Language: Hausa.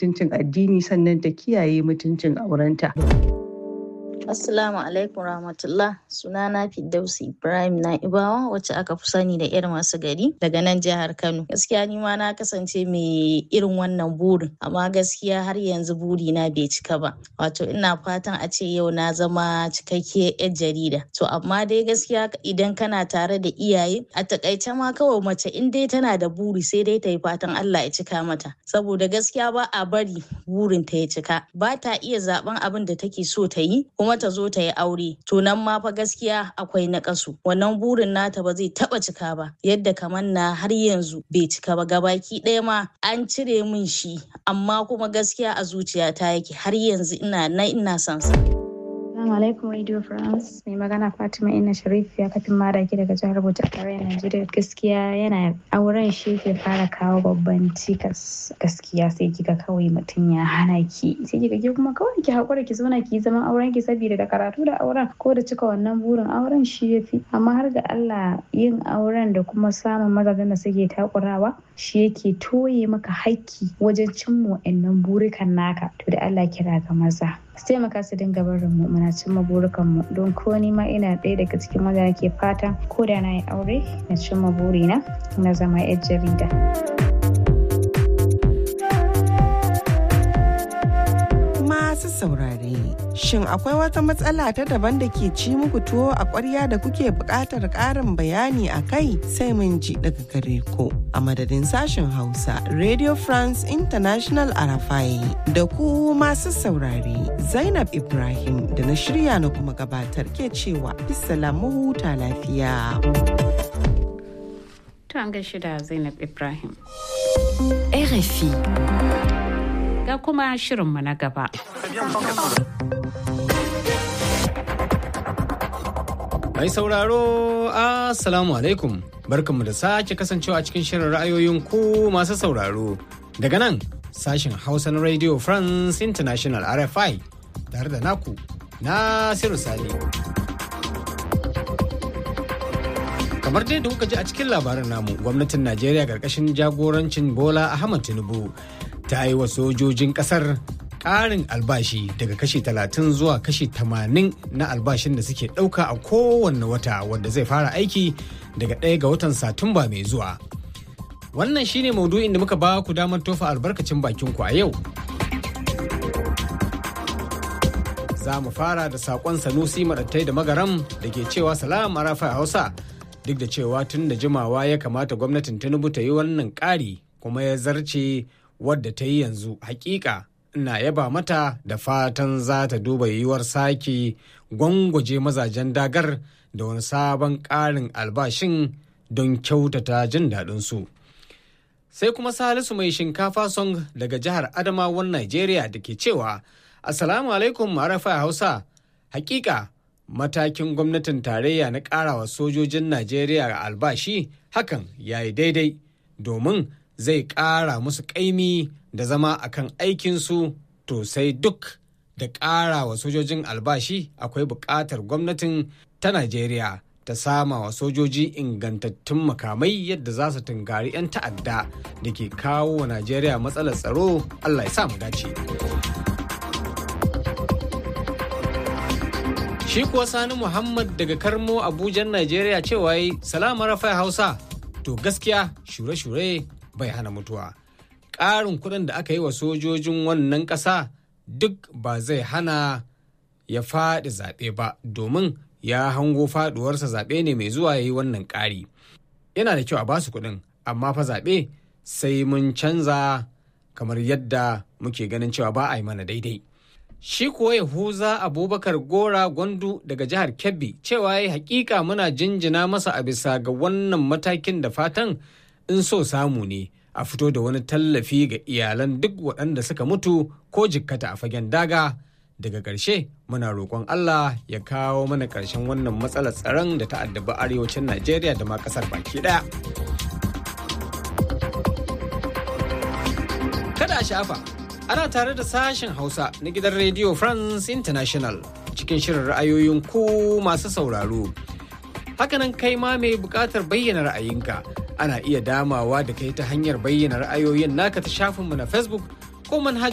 mutuncin addini sannan ta kiyaye mutuncin aurenta. Assalamu alaikum rahmatullah sunana Firdausi Ibrahim Na'ibawa wacce aka fi sani da irin masu gari daga nan jihar Kano. Gaskiya ni ma na kasance mai irin wannan burin amma gaskiya har yanzu buri na bai cika ba. Wato ina fatan a ce yau na zama cikakkiyar 'yar jarida. To amma dai gaskiya idan kana tare da iyaye a takaice ma kawai mace in dai tana da buri sai dai ta yi fatan Allah ya cika mata. Saboda gaskiya ba a bari burin ta ya cika. Ba ta iya zaben abin da take so ta yi kuma ta zo ta yi aure to nan ma fa gaskiya akwai naƙasu wannan burin nata ba zai taba cika ba yadda kamar na har yanzu bai cika ba gabaki ɗaya ma an cire min shi amma kuma gaskiya a zuciyata yake har yanzu ina na ina son sa Assalamu alaikum Radio France. Mai magana Fatima Inna Sharif ya kafin madaki daga jihar Bauchi a tarayyar Najeriya. Gaskiya yana auren shi ke fara kawo babban cikas. Gaskiya sai kika kawai mutum ya hana ki. Sai kika ke kuma kawai ki haƙura ki zauna ki zaman auren ki saboda da karatu da auren ko da cika wannan burin auren shi ya fi. Amma har ga Allah yin auren da kuma samun mazajen da suke takurawa shi yake toye maka haƙƙi wajen cimma wa'annan burikan naka. To da Allah kira ga maza. su taimaka su dinga barin mu muna cimma burukan mu don ko ni ma ina ɗaya daga cikin wanda nake fatan ko da na yi aure na cimma burina na zama yar jarida. Masu saurare, shin akwai wata matsala ta daban da ke ci muku tuwo a ƙwarya da kuke buƙatar ƙarin bayani a kai sai mun ji daga gare ku. A madadin sashen Hausa, Radio France International Arafai da ku masu saurare, Zainab Ibrahim da na shirya na kuma gabatar ke cewa mu huta lafiya. To an gaishe da Zainab Ibrahim. RFI. Ga kuma shirinmu na gaba. Mai sauraro, Assalamu alaikum. Barkanmu da sake kasancewa a cikin shirin ra'ayoyin ku masu sauraro. Daga nan, sashen Hausa na Radio France International RFI tare da naku, Nasiru Sani. Kamar dai da kuka ji a cikin labarin namu, gwamnatin Najeriya ƙarƙashin jagorancin Bola Ahmad Tinubu ta yi wa sojojin ƙasar ƙarin albashi daga kashi 30 zuwa kashi 80 na albashin da suke ɗauka a kowanne wata wanda zai fara aiki daga ɗaya ga watan satumba mai zuwa wannan shine maudu'in da muka ba ku damar tofa albarkacin bakin ku a yau za mu fara da saƙon sanusi maɗattai da magaram da ke cewa salam arafa hausa duk da cewa tun da jimawa ya kamata gwamnatin tinubu ta yi wannan ƙari kuma ya zarce wadda ta yi yanzu hakika ina yaba mata da fatan za ta duba yiwuwar sake gwangwaje mazajen dagar da wani sabon ƙarin albashin don kyautata jin daɗinsu. Sai kuma Salisu mai shinkafa song daga jihar Adamawan Najeriya da ke cewa, Assalamu alaikum marafa Hausa, hakika matakin gwamnatin tarayya na ƙarawa sojojin Najeriya albashi hakan ya yi daidai domin zai ƙara musu ƙaimi da zama a kan aikinsu to sai duk da ƙara wa sojojin albashi akwai buƙatar gwamnatin ta Najeriya ta sama wa sojoji ingantattun makamai yadda za su tunkari 'yan ta'adda da ke kawo wa Najeriya matsalar tsaro Allah ya sa mu dace. Shi kuwa Sani Muhammad daga Karmo Abujan Najeriya cewa yi salama rafa Hausa to gaskiya shure-shure bai hana mutuwa. Ƙarin kuɗin da aka yi wa sojojin wannan ƙasa duk ba zai hana ya faɗi zaɓe ba domin ya hango faɗuwarsa zaɓe ne mai zuwa ya yi wannan ƙari. Yana da kyau a basu kuɗin, amma fa zaɓe sai mun canza kamar yadda muke ganin cewa ba a yi mana daidai. Shi kuwa Yahuza Abubakar Gora Gwandu daga jihar Kebbi cewa ya hakika muna jinjina masa a bisa ga wannan matakin da fatan in so samu ne a fito da wani tallafi ga iyalan duk waɗanda suka mutu ko jikkata a fagen daga daga ƙarshe muna roƙon Allah ya kawo mana ƙarshen wannan matsalar tsaron da ta addabi arewacin Najeriya da ma ƙasar baki ɗaya. Kada a shafa, ana tare da sashen Hausa na gidan Radio France International cikin shirin ra'ayoyin ku masu sauraro. Hakanan kai ma mai buƙatar bayyana ra'ayinka ana iya damawa da kai ta hanyar bayyana ra'ayoyin naka ta shafinmu na Facebook ko manhajar